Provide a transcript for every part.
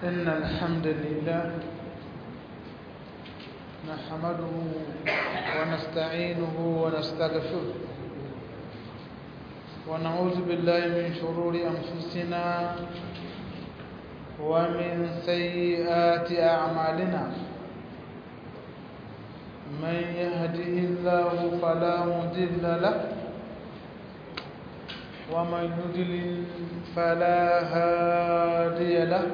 إن الحمد لله نحمده ونستعينه ونستغفره ونعوذ بالله من شرور أنفسنا ومن سيئات أعمالنا من يهده الله فلا مضل له ومن يضلل فلا هادي له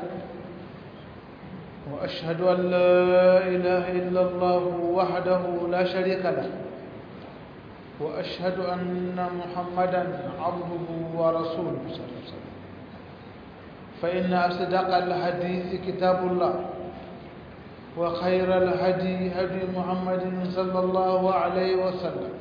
وأشهد أن لا إله إلا الله وحده لا شريك له وأشهد أن محمدا عبده ورسوله صلى الله عليه وسلم فإن أصدق الحديث كتاب الله وخير الهدي هدي محمد صلى الله عليه وسلم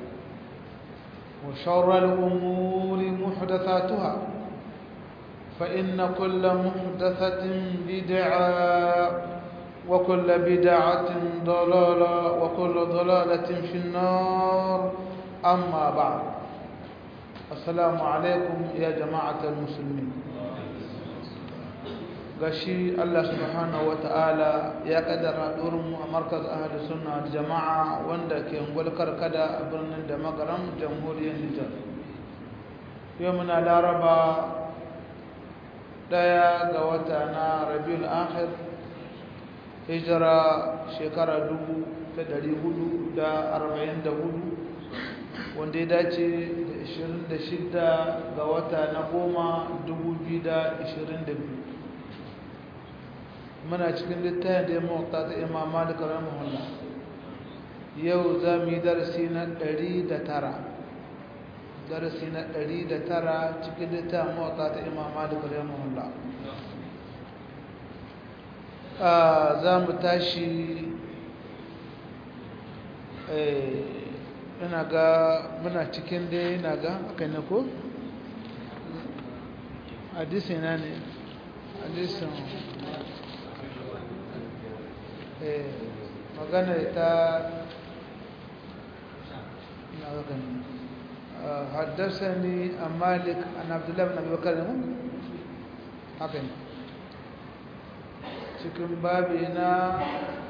وشر الأمور محدثاتها فإن كل محدثة بدعة وكل بدعة ضلالة وكل ضلالة في النار أما بعد السلام عليكم يا جماعة المسلمين gashi Allah subhanahu ta'ala ya kaddara mu a markaz ahli sunna da jama'a wanda ke ngulkar kada a birnin da magaram jamhuriyar Nijar yau muna laraba daya ga wata na Rabiul Akhir hijira shekara 1444 wanda ya dace da 26 ga wata na goma 2022 muna cikin littafin da ya mawata ta imam malik rahimahullah yau za mu yi darasi na 109 darasi na 109 cikin littafin mawata ta imam malik rahimahullah za mu tashi ina ga muna cikin dai ina ga aka ne ko hadisi na ne hadisin magana ta حدثني عن مالك عن عبد الله بن ابي بكر haka ne cikin babi na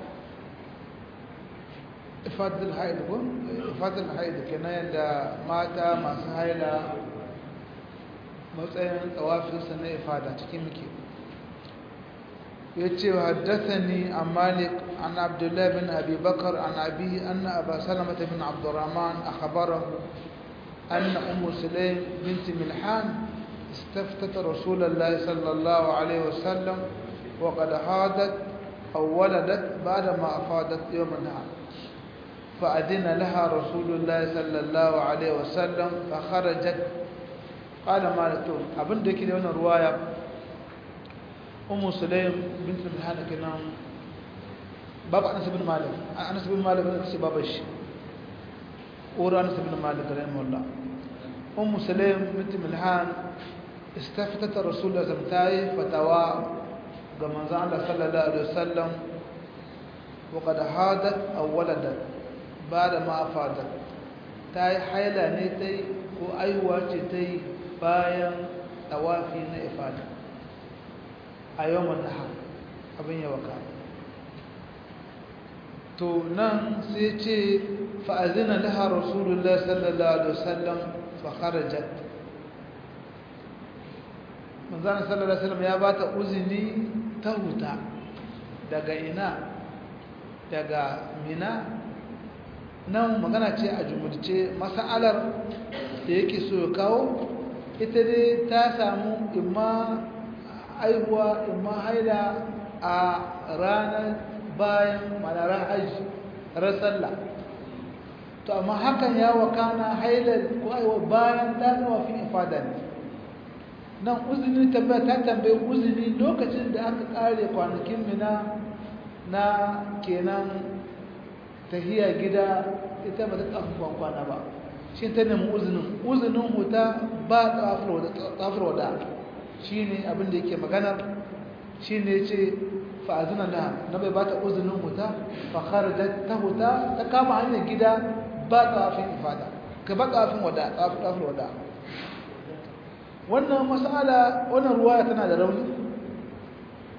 ifadul haid ko ifadul haid kenan yadda mata masu haila matsayin tsawafinsa na ifada cikin muke يتي وحدثني عن مالك عن عبد الله بن أبي بكر عن أبيه أن أبا سلمة بن عبد الرحمن أخبره أن أم سليم بنت ملحان استفتت رسول الله صلى الله عليه وسلم وقد حادت أو ولدت بعدما أفادت يوم النهار فأذن لها رسول الله صلى الله عليه وسلم فخرجت قال مالك أبن دكي لنا رواية أم سليم بنت ملحان كنام بابا أنس بن مالك أنس بن مالك أنس بابش أورا أنس بن مالك رحمه الله أم سليم بنت ملحان استفتت رسول الله زمتاي فتوى كما زعل صلى الله عليه وسلم وقد حادت أو ولدت بعد ما أفادت تاي حيلة نيتي وأيوة تي باين توافي نإفادة a yawan nahar abin yawa ka to nan sai ce fa'azina laha rasulullah sallallahu alaihi wasallam fa kharajat manzana sallallahu alaihi wasallam ya bata uzini ta huta daga ina daga mina nan magana ce a jumurce mas'alar da yake so ya kawo ita dai ta samu imma aihuwa imma haila a ranar bayan manarar hajji ran sallah to amma hakan ya wakana hailar ko aiwa bayan danuwa fi ifada ne nan uzini tambaya ta tambaye uzini lokacin da aka kare kwanakin mina na kenan tahiya gida ita ba ta tsafin kwana ba shi ta nemi uzinin uzinin huta ba tsafir wada shi ne abinda yake maganar shi ne ce fa'azina na na bai ba ta uzinin huta fakar da ta huta ta kama hanyar gida ba tsafin ifada ka ba tsafin wada tsafin wada wannan mas'ala wannan ruwaya tana da rauni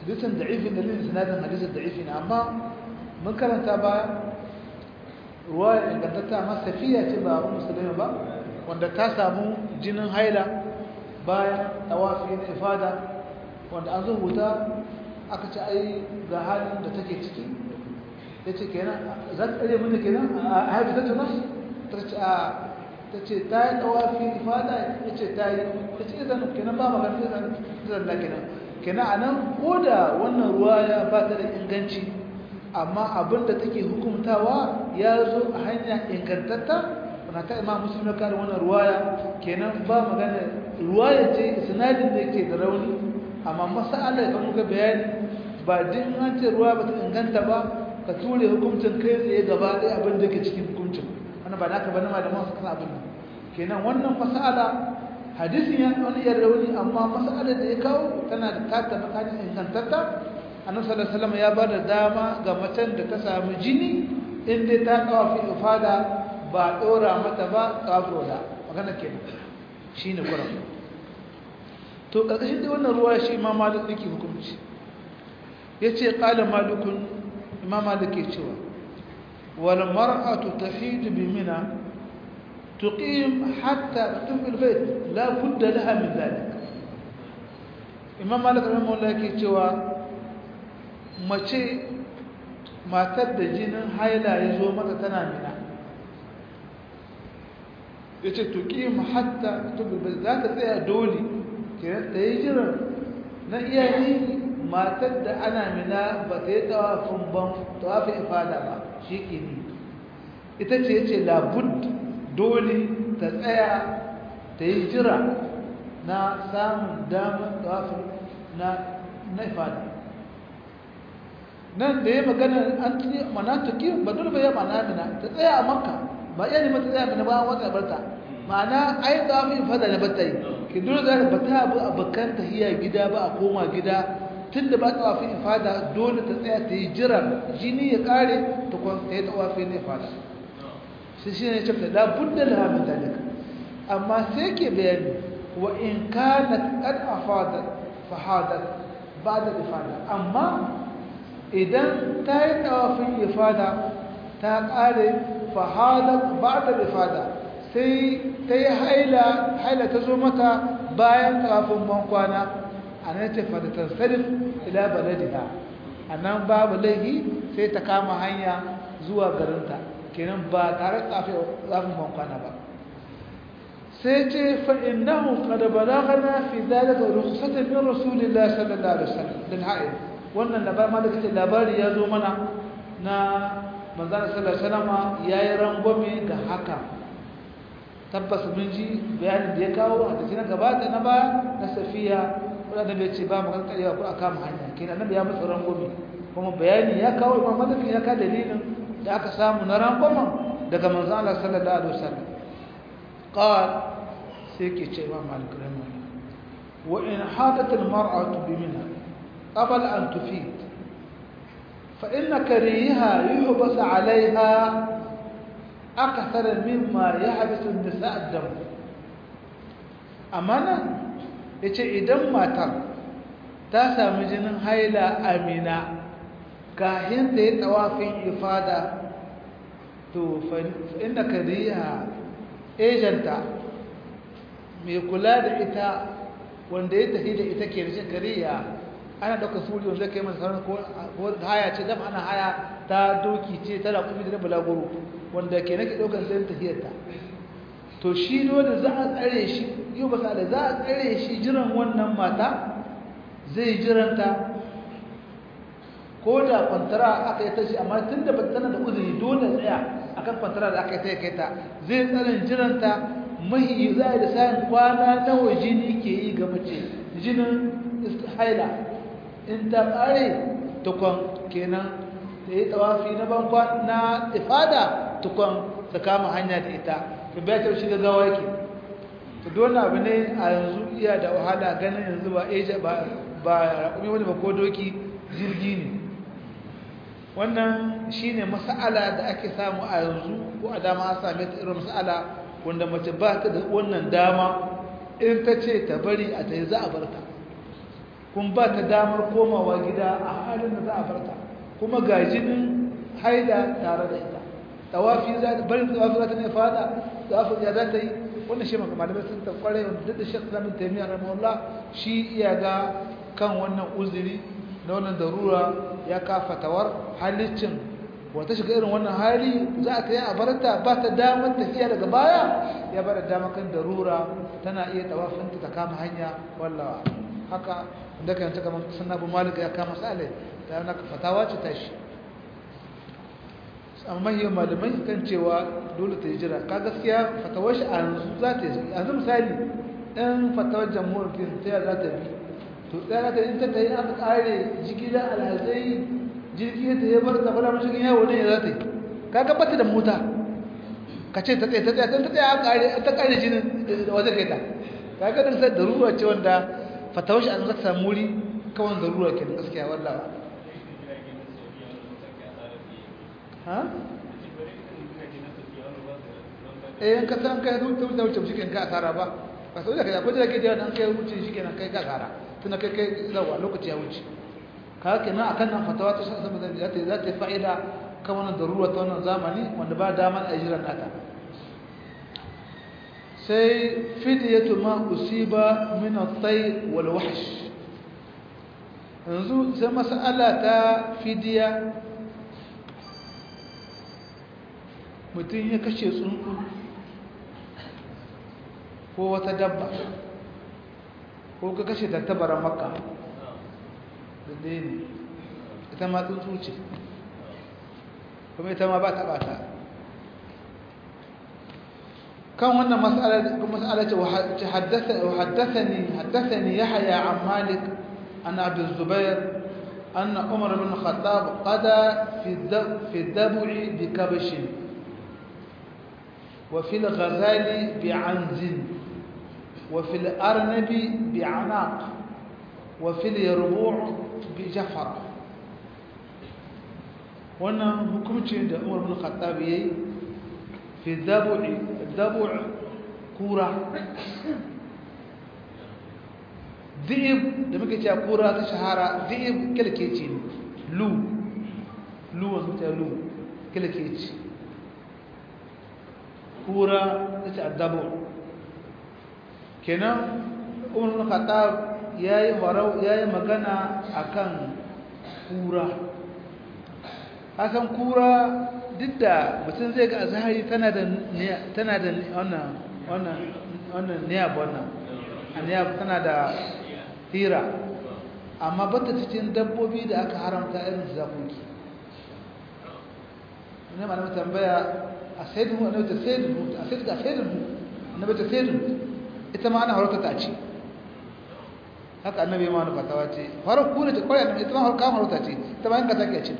hadisin da'ifin dalilin sinadin hadisin da'ifi ne amma mun karanta baya ruwa ingantatta amma safiya ce ba abin musulmi ba wanda ta samu jinin haila bayan tawafi na ifada wanda an zo huta aka ce ai ga halin da take ciki ya ce kenan za ta ɗaya mini kenan a haifu ta tuna ta ce a ta ce ta yi tawafi ifada ya ce ta yi ta ce izan kenan ba magana izan izan da kenan kenan a nan ko da wannan ruwa ya ba ta da inganci amma abin da take hukumtawa ya zo a hanya ingantatta na ta imam muslim ya kare wannan ruwaya kenan ba magana ruwaya ce sinadin da yake da rauni amma masala da muka bayani ba din an ce ruwa ba ta inganta ba ka ture hukuncin kai tsaye gaba ɗaya abin da ke cikin hukuncin wannan ba naka ba na malaman su kan abin kenan wannan masala hadisin ya wani yar rauni amma masala da ya kawo tana da tata makanin ingantatta annabi sallallahu alaihi wasallam ya ba da dama ga macen da ta samu jini in dai ta kawo fi ifada ba ɗora mata ba ƙafro da magana ke shi ne ƙuran to ƙarƙashin da wannan ruwa shi imam malik ɗiki hukunci ya ce ƙala malikun imam malik ke cewa wal mar'atu tahidu bi mina tuqim hatta tufil bait la budda laha min dhalik imam malik rahimahullah ke cewa mace matar da jinin haila ya zo mata tana mina ya ce tuƙi hatta tuɓi za ta tsaya dole kiran ta yi jiran na iyayi matar da ana mina ba ta yi tawafin ban tawafin ifada ba shi ke ni ita ce ya ce labud dole ta tsaya ta yi jira na samun damar tawafin na ifada nan da ya magana an tuni mana tuƙi ba dole ba ya mana mina ta tsaya a makka ba iya neman ta zai ba wata barta ma'ana ai da mu fada da bata yi ki dole za ka bata abu abakan tahiya gida ba a koma gida tunda ba tawafi ifada dole ta tsaya ta yi jira jini ya kare ta kwan ta yi tawafi ne ifada sai shi ne cewa da budda la min dalika amma sai ke bayani wa in kanat qad afadat fahadat ba'da ifada amma idan ta yi tawafin ifada ta kare fahadat ba'da ifada sai ta yi haila haila ta zo mata bayan kafin bankwana a nan ce fadatar sarif ila baladiha a nan babu laihi sai ta kama hanya zuwa garinta kenan ba tare da kafin bankwana ba sai ce fa'innahu kada balagana fi dalika rukhsatan min rasulillahi sallallahu alaihi wasallam lil ha'id wannan labari ma da kace labari ya zo mana na manzana sallallahu alaihi wasallam yayi rangwame ga haka tabbas mun ji bayanin da ya kawo a cikin gabata na baya na safiya wanda bai ce ba magan karewa ko aka mu hanya kenan annabi ya musu rangwame kuma bayani ya kawo imam malik ya ka dalilin da aka samu na rangwamen daga manzon Allah sallallahu alaihi wasallam qal sai ke ce imam malik rahimahullah wa in hadat al mar'atu bi minha qabla an tufid فإن كريها يحبس عليها أكثر مما يحبس النساء الدم أمانا yace idan matar ta sami jinin haila amina kahin da ya tawafin ifada to inda kariya ejanta mai kula da ita wanda ya tafi da ita ke rashin kariya ana ɗauka suri wanda kai masa sauran ko haya ce dama ana haya ta doki ce ta raƙumi da na bulaguro wanda ke nake ɗaukar sai tafiyarta to shi dole za a tsare shi yau ba da za a tsare shi jiran wannan mata zai jiranta ko da kwantara aka yi ta shi amma tun da tana da uzuri dole tsaya akan kwantara da aka yi ta kai ta zai tsarin jiranta mahi za a da sayan kwana nawa jini ke yi ga mace jinin haila in ta ƙare tukon kenan da ya tawafi na bankwa na ifada tukon ta kama hanya da ita to bai ta shiga gawa yake to dole abu ne a yanzu iya da wahala ganin yanzu ba eja ba ba raƙumi wani ba ko doki jirgi ne wannan shine mas'ala da ake samu a yanzu ko a dama an same ta irin mas'ala wanda mace ba ta da wannan dama in ta ce ta bari a ta yi za a bar ta kun ba ta damar komawa gida a halin da za a farta kuma ga jinin haida tare da ita tawafi za ta bari tawafi za ta ne fada tawafi ya za ta yi wannan shi maka malamai sun ta kware wanda duk da shek islamin taimiyya rahimahullah shi iya ga kan wannan uzuri na wannan darura ya kafa tawar halicin wata shiga irin wannan hali za a ta yi a barata ba ta damar tafiya daga baya ya bada damar kan darura tana iya tawafinta ta kama hanya wallawa haka da kan ta kamar sunna bu malik ya kama sale ta yana fatawa ce tashi amma yau malamai kan cewa dole ta yi jira ka gaskiya fatawar shi a yanzu za ta yi yanzu misali ɗan fatawar jamhuriyar fiye ta za ta bi to ɗaya ta yi ta ta yi aka ƙare jigilar alhazai jirgi ta yi bar ta fara mashigin yawo ne za ta yi ka gabata da mota ka ce ta tsaye ta tsaye ta tsaye a ƙare ta ƙare jinin da wajen kai ta ka ga dan sai da ruwa ce wanda fatawar shi an zata samu wuri kawai da ruwa ke gaskiya wallawa ha eh ka san kai zuwa ta wuce shi kan ka asara ba ba sau da kai akwai da kai da an kai wuce shi kenan kai ka asara tunda kai kai zawa lokaci ya wuce ka kenan akan nan fatawa ta san saboda za ta za ta fa'ida kan wannan darura ta wannan zamani wanda ba daman ajiran nata sai fidiyatu ma usiba min at-tayr wal wahsh yanzu sai mas'ala ta fidiya mutum ya kashe tsuntsu ko wata dabba ko ka kashe tattabaran makka da ɗaya ne ita ma tsuntsu ce kuma ita ma ba ta ɓata kan wannan mas'ala ce haddathani haddathani yahya an malik an abd zubair أن عمر بن الخطاب قضى في في الدبع بكبش وفي الغزال بعنز وفي الأرنب بعناق وفي اليربوع بجفرة wannan hukumcin da umar bin khattab yayi fi dabu'i dabu' kura dhi'ib da muke cewa kura ta shahara dhi'ib kilkeci ne lu lu wasu ta lu kilkeci kura ta ce addabu kenan umar bin khattab yayi horau yayi magana akan kura hakan kura duk da mutum zai ga azhari tana da tana da wannan wannan wannan niyab wannan niyab tana da hira amma bata cikin dabbobi da aka haramta irin zakoki ne ma na tambaya a sayyidun wa ta sayyidun a sayyidun a sayyidun na bata sayyidun ita ma ana harauta ta ce haka annabi ma wani fatawa ce farar kura ce kwarai ita ma kama harauta ce ita ma yanka take a ce ta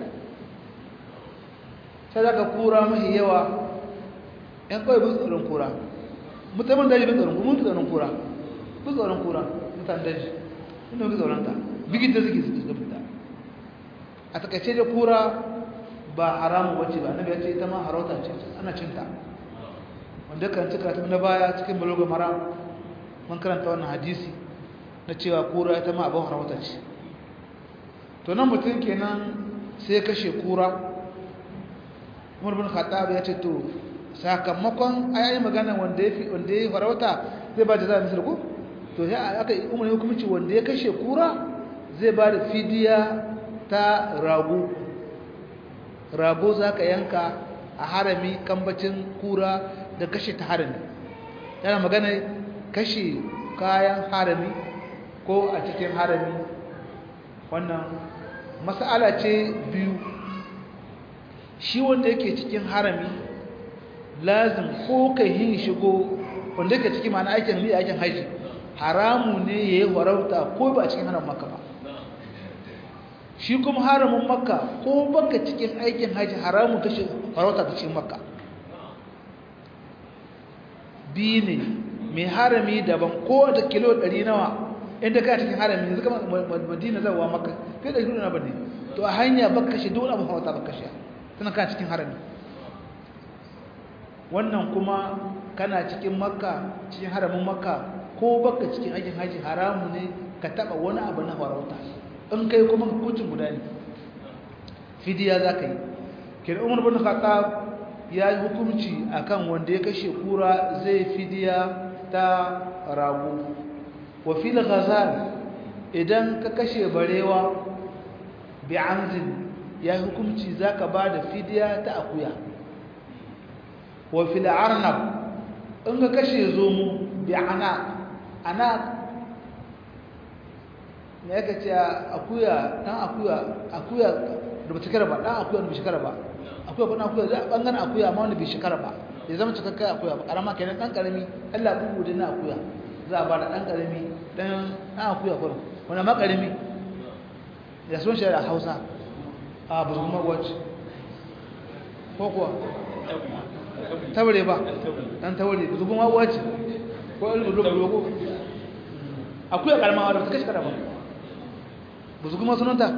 sai za ka kura mahi yawa ‘yan kawai bin tsoron kura mutanen daji bin tsoron kura mun tsoron kura bin tsoron kura mutanen daji inda bin tsoron ta bigin da suke suke fita a takaice da kura ba haramu wacce ba annabi ya ce ita ma harauta ce ana cinta wanda kan cika ta na baya cikin baloga mara mun karanta wannan hadisi na cewa kura ita ma abin harauta ce to nan mutum kenan sai kashe kura umar bin khattab ya ce to sakamakon ayayi magana wanda ya wanda ya farauta zai ba da za misal ko to sai aka umar hukunci wanda ya kashe kura zai ba da fidiya ta rago rago zaka yanka a harami kambacin kura da kashe ta harami yana magana kashe kayan harami ko a cikin harami wannan mas'ala ce biyu shi wanda yake cikin harami lazim ko kai yin shigo wanda yake cikin ma'ana aikin ne aikin haji haramu ne ya yi farauta ko ba cikin haramun makka ba shi kuma haramun makka ko baka cikin aikin haji haramun kashe farauta ta cikin makka biyu ne mai harami daban ko da kilo 100 nawa inda ka cikin harami yanzu kama madina zawa makka kai da kilo na bane to a hanya baka kashe dole abu farauta baka kashe tana kana cikin harami wannan kuma kana cikin makka cikin haramin makka ko baka cikin aikin haji haramu ne ka taba wani abu na farauta in kai kuma hukuncin guda ne fidiya za ka yi kira umar bin khattab ya yi hukunci akan wanda ya kashe kura zai fidiya ta rago wa fil ghazal idan ka kashe barewa bi amzin ya yi hukunci zaka ba da fidiya ta akuya wa fil arnab in ka kashe zomo bi ana ana me yake ce akuya dan akuya akuya da ba shekara ba dan akuya da ba shekara ba akuya ba dan akuya da bangaren akuya amma wanda bai shekara ba ya zama cikakken akuya ba karama kenan dan karami Allah bugu da na akuya za a ba da dan karami dan dan akuya kuma wanda ma karami ya son shi da Hausa a burguma watch ko kuwa taure ba dan taure burguma watch ko ulul akuya karama wadda ta kashe karama burguma sunanta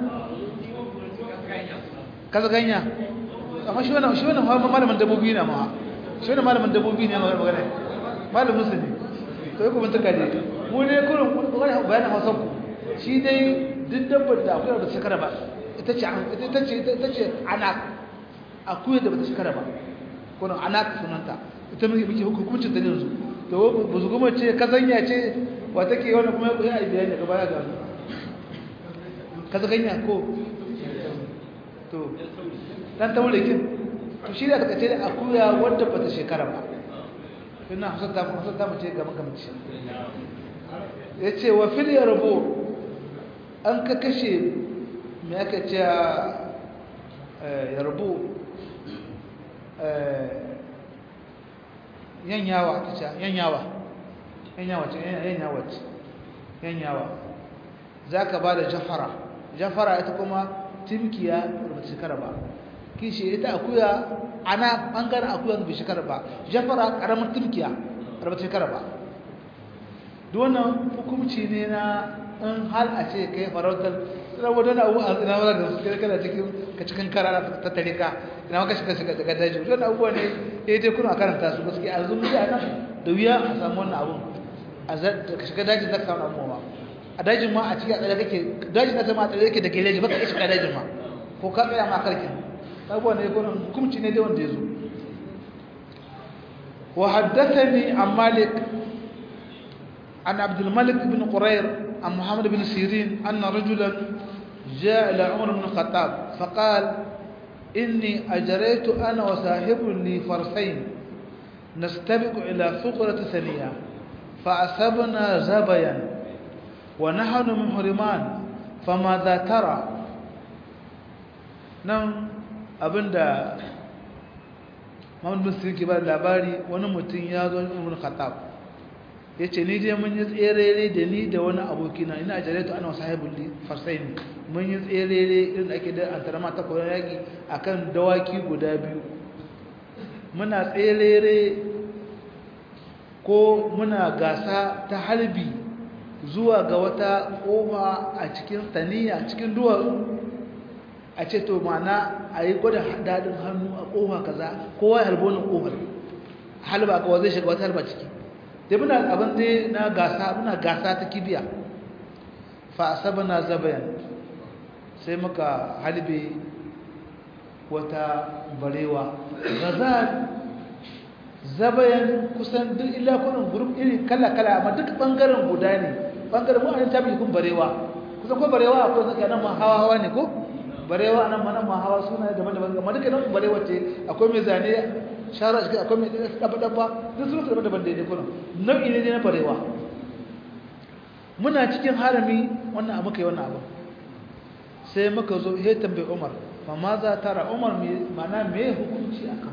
kaza ganya amma shi wannan shi wannan malamin dabbobi ne ma shi wannan malamin dabbobi ne magana malamin su ne to yi kuma tuka ne mu ne kurin kurin bayanin hausa ku shi dai duk dabbar da akwai da shekara ba ita ce ita ce ita ce anak akwai da bata shekara ba kurin anak sunanta ita muke muke hukuncin ta yanzu to ba su kuma ce kazanya ce wa take wannan kuma ya yi bayani daga baya ga kazanya ko to dan taure kin to shi da take ce akuya wanda bata shekara ba ina hasata mu hasata mu ce gaba gaba ce yace wa fil yarbu an ka kashe me aka ce yarbu yanyawa ta ce yanyawa yanyawa ce yanyawa ce yanyawa zaka ba da jafara jafara ita kuma timkiya ba shekara ba kishi ita akuya ana bangaren akuya ba shekara ba jafara karamin timkiya ba shekara ba duk wannan hukumci ne na in hal a ce kai farautar ina wadda abu a ina wadda da su kai kana cikin ka cikin kara ta tare ka ina maka shiga shiga daga daji wannan abubuwa ne ya yi kuna karanta su gaskiya a zumbi a nan da wuya a samu wannan abun a ka shiga daji za ka samu abubuwa a dajin ma a cikin a tsare kake dajin na zama a tsare kake da geleji baka iya shiga dajin ma ko ka tsaya ma karkin abubuwa ne ko hukumci ne dai wanda ya zo wa haddathani an malik an abdul malik bin qurair عن محمد بن سيرين أن رجلا جاء إلى عمر بن الخطاب فقال إني أجريت أنا وصاحب لي فرسين نستبق إلى فقرة ثانية فأصبنا زبيا ونحن محرمان فماذا ترى نعم abinda Muhammad bin Sirin ke ba labari wani mutum ya zo Umar Khattab ya ce ni dai mun yi tserere da ni da wani abokina ina jaraitu ana wasu haibun farsaini mun yi tserere irin ake da an tarama ta koyon yaƙi a kan dawaki guda biyu muna tserere ko muna gasa ta harbi zuwa ga wata ƙofa a cikin saniya cikin duwatsu a ce to mana a yi gwada daɗin hannu a ƙofa kaza kowa ya halbo na ƙofar halba ga zai shiga wata halba ciki da muna abin dai na gasa muna gasa ta kibiya fa asabana zabayan sai muka halbe wata barewa gazal zabayan kusan duk illa kunan group iri kala kala amma duk bangaren guda ne bangaren mu an tabi kun barewa kusan ko barewa akwai zaka nan ma hawa hawa ne ko barewa nan ma nan ma hawa suna daban-daban amma duka nan barewa ce akwai mai zane shara shi akwai mai dabba-dabba duk sun su daban-daban daidai kuna nau'i ne na barewa muna cikin harami wannan abu kai wannan abu sai muka zo he tambayi umar fa ma za tara umar mana me hukunci akan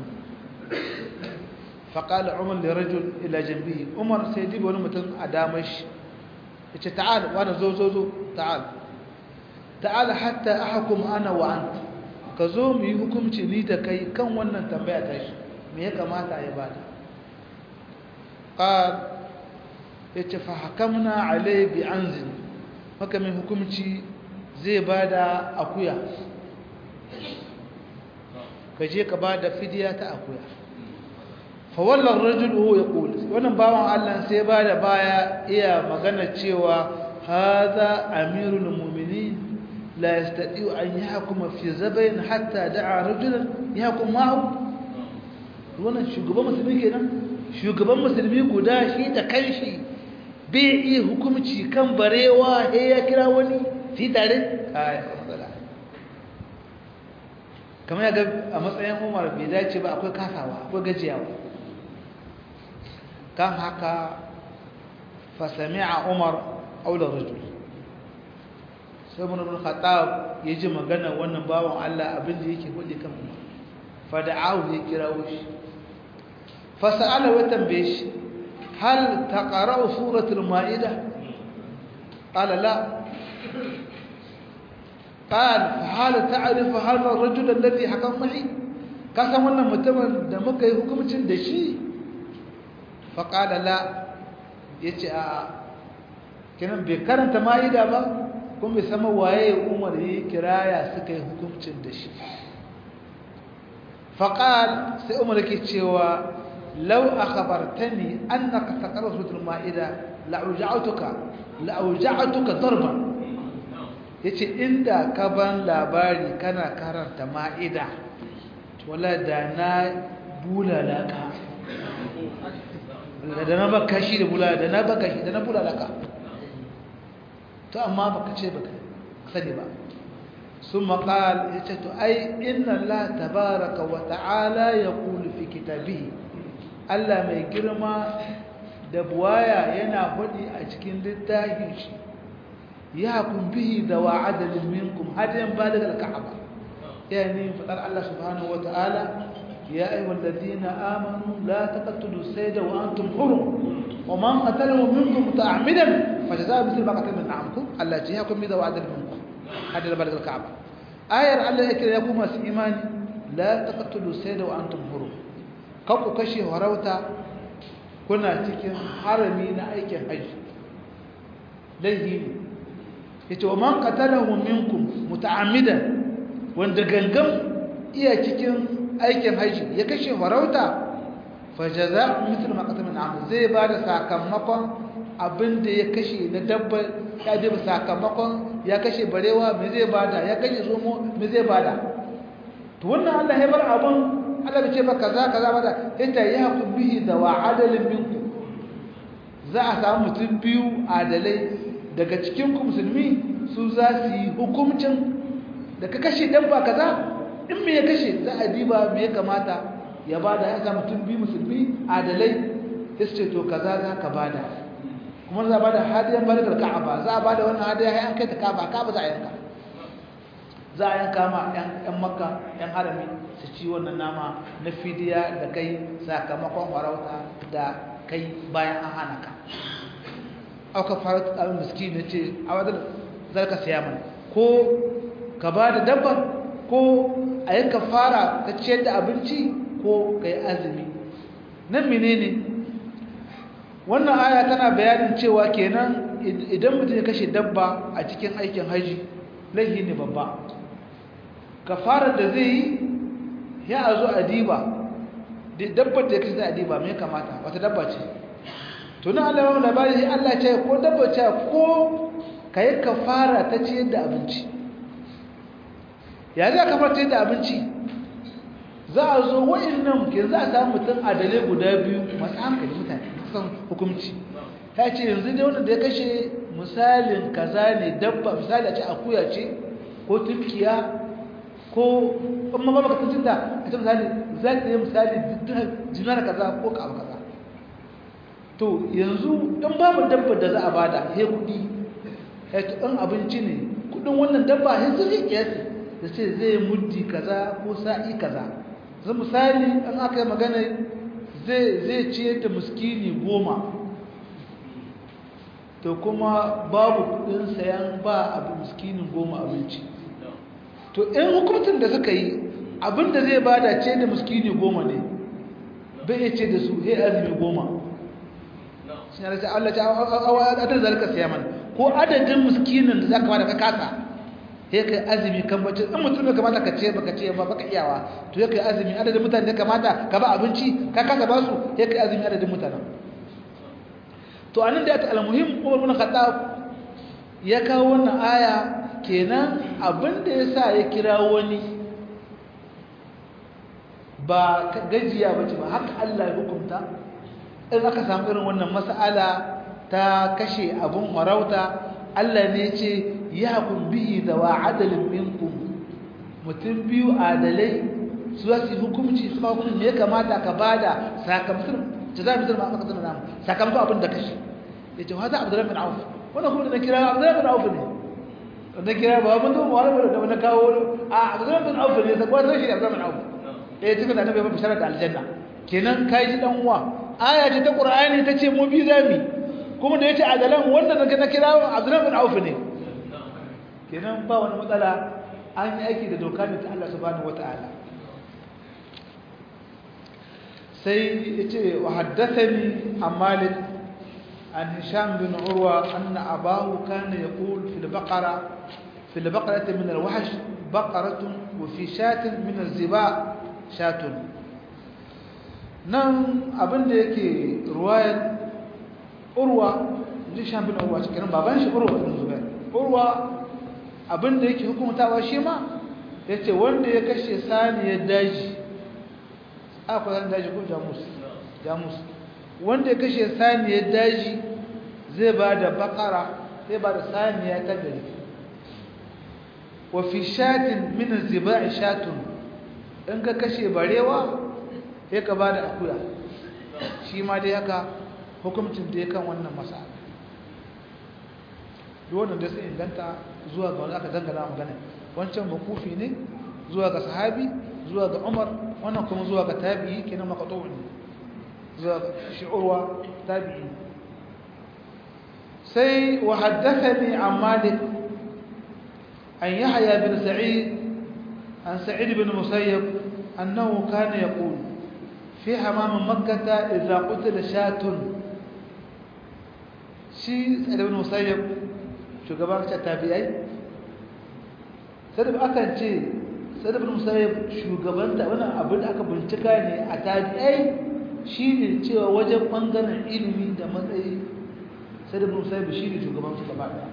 faƙala umar da rajul ila jambi umar sai diba wani mutum a damar shi ya ce ta'al wani zo zo zo ta'al ta'al hatta ahakum ana wa anta ka zo mu yi hukunci ni da kai kan wannan tambaya ta shi me ya kamata ya bada qal yace fa hakamna alai bi anzil maka mai hukunci zai bada akuya kaje ka bada fidiya ta akuya fa wallan rajul huwa yaqul wannan bawan Allah sai bada baya iya magana cewa هذا أمير المؤمنين لا يستطيع أن يحكم في زبين حتى دعا رجلا يحكم معه wannan shugaban musulmi kenan shugaban musulmi guda shi da kanshi bai iya hukumci kan barewa he ya kira wani fi tare a matsala kamar ya ga a matsayin umar bai dace ba akwai kasawa akwai gajiyawa kan haka fasami'a umar aular rajul sai mun ibn khattab ya ji magana wannan bawan Allah abin da yake faɗi kan umar fada'ahu ya kirawo shi fasa'ala wa tambaye shi hal taqra'u suratul ma'idah qala la قال فهل تعرف هذا الرجل الذي حكم معي kasan wannan mutumin da muka yi hukuncin da shi faƙada la ya ce a kinan bai karanta ma'ida ba kuma bai sama waye umar yi kiraya suka yi hukuncin da shi faƙal sai umar ke cewa lau a khabartani an na ka taƙarar sutur ma'ida la'uja'atuka la'uja'atuka zarban ya ce inda ka ban labari kana karanta ma'ida wala da na bulala ka da na baka shi da bulala da na baka shi da na bulala ka to amma baka ce baka sani ba sun maƙal ya ce to ai inna Allah tabaraka wa ta'ala ya kulu fi kitabihi Allah mai girma da buwaya yana faɗi a cikin littafin shi يحكم به ذو عدل منكم هذا بالغ الكعبة يعني فقال الله سبحانه وتعالى يا أيها الذين آمنوا لا تقتلوا السيد وأنتم حرم ومن قتله منكم متعمدا فجزاء مثل ما قتل من نعمكم التي يحكم به ذو عدل منكم هذا بالغ الكعبة آية الله يكره يقوم إيمان لا تقتلوا السيد وأنتم حرم كوكو كشي وروتا كنا cikin harami na aikin haji laihi yace wa man qatalahu minkum muta'ammidan wanda gangan iya cikin aikin haji ya kashe farauta fa jazaa'u mithlu ma qatala min amr zai bada sakamakon abinda ya kashe na dabba ya diba sakamakon ya kashe barewa me zai bada ya kashe zomo me zai bada to wannan Allah ya bar abun Allah bai ce ba kaza kaza bada yace ya hakum bihi da wa adalin minkum za a samu mutum biyu adalai daga cikin ku musulmi su za su yi hukuncin da ka kashe dabba kaza in me ya kashe za a diba me ya kamata ya bada ya samu mutum biyu musulmi adalai sai ce to kaza za ka bada kuma za a bada hadiyan balikar ka'aba za a bada wannan hadiya ya an kai ta ka'aba ka'aba za a yanka za a yanka ma yan makka yan harami su ci wannan nama na fidiya da kai sakamakon farauta da kai bayan an hana ka auka fara tsarin miski na ce a wadda zarka siya mana ko ka ba da dabba ko a yi ka fara ka ciyar da abinci ko ka yi azumi nan menene wannan aya tana bayanin cewa kenan idan mutum ya kashe dabba a cikin aikin haji laifi ne babba ka fara da zai yi ya a zo a diba dabbar da ya kashe a diba mai kamata wata dabba ce tunan Allah yawon labari Allah ce ko dabba ce ko ka yi kafara ta ciyar da abinci ya za ka fara ciyar da abinci za a zo wa'annan ke za a samu mutum adalai guda biyu masu hankali mutane san hukumci ta ce yanzu dai wanda ya kashe misalin kaza ne dabba misali a ce akuya ce ko turkiya ko in ma baka tuntun da a ce misali za ta yi misali jinar kaza ko ka abu kaza to yanzu in babu dabba da za a bada he kudi in abinci ne kudin wannan dabba he zai kiyasi da ce zai muddi kaza ko sa'i kaza zai misali an aka yi magana zai ciyar da muskini goma to kuma babu kudin sayan ba abu muskinin goma abinci to in hukuncin da suka yi abinda zai bada ce da muskini goma ne bai ce da su he azumi goma sun yi rasa Allah ta adadin zalika siyaman ko adadin muskinin da za ka bada ka kasa he kai azumi kan bacci in mutum da kamata ka ce baka ce ba baka iyawa to he kai azumi adadin mutane da kamata ka ba abinci ka kasa ba su he kai azumi adadin mutanen to anan da ta almuhim Umar bin Khattab ya kawo wannan aya kenan abinda ya sa ya kira wani ba gajiya ba ce ba haka Allah ya hukunta in aka samu irin wannan mas'ala ta kashe abun marauta Allah ne ce ya kun bihi da wa adalin minkum mutum biyu adalai su za su yi hukumci su ma hukumci ya kamata ka bada sakamakon ta za mu zama aka zama namu sakamakon abin da kashe ya ce wata abdullahi bin auf wannan kuma da na kira abdullahi bin auf ne da kira ba mun zama wani da na kawo a abdullahi bin auf ne sai kwata shi abdullahi bin auf eh tuka da annabi ba bishara da aljanna kenan kai ji dan uwa aya ce ta qur'ani ta ce mu bi zami kuma da yace adalan wanda na kira abdullahi bin auf ne kenan ba wani matsala an yi aiki da doka ne ta Allah subhanahu wataala sai yace wa haddathani an malik an hisham bin urwa anna abahu kana yaqul fi al-baqara fi al-baqarati min al-wahsh baqaratun wa fi shatin min az-ziba shatun nan abinda yake ruwayar urwa hisham bin urwa cikin baban shi urwa bin zubair urwa abinda yake hukumtawa shi ma yace wanda ya kashe saniyar daji akwai san daji ko jamus jamus wanda ya kashe saniyar daji zai ba da bakara zai ba da saniya ta gari wa fi shatin min ziba'i shatun in ka kashe barewa sai ka ba da akuya shi ma dai haka hukumcin da ya kan wannan masala duk wannan da sai inganta zuwa ga wani aka dangana magana wancan makufi ne zuwa ga sahabi zuwa ga umar wannan kuma zuwa ga tabi'i kenan maqtu'un zuwa ga shi'urwa tabi'i sai wa haddathani an malik an yahya bin sa'id an sa'id bin musayyib annahu kana yaqul fi hamam makkah idza qutila shatun shi sa'id bin musayyib shugaban tabi'ai sai da akan ce sadar musayyib shugabanta wannan abin da aka bincika ne a tabi'ai shine cewa wajen bangaren ilimi da matsayi sadar musayyib shine shugaban su gaba daya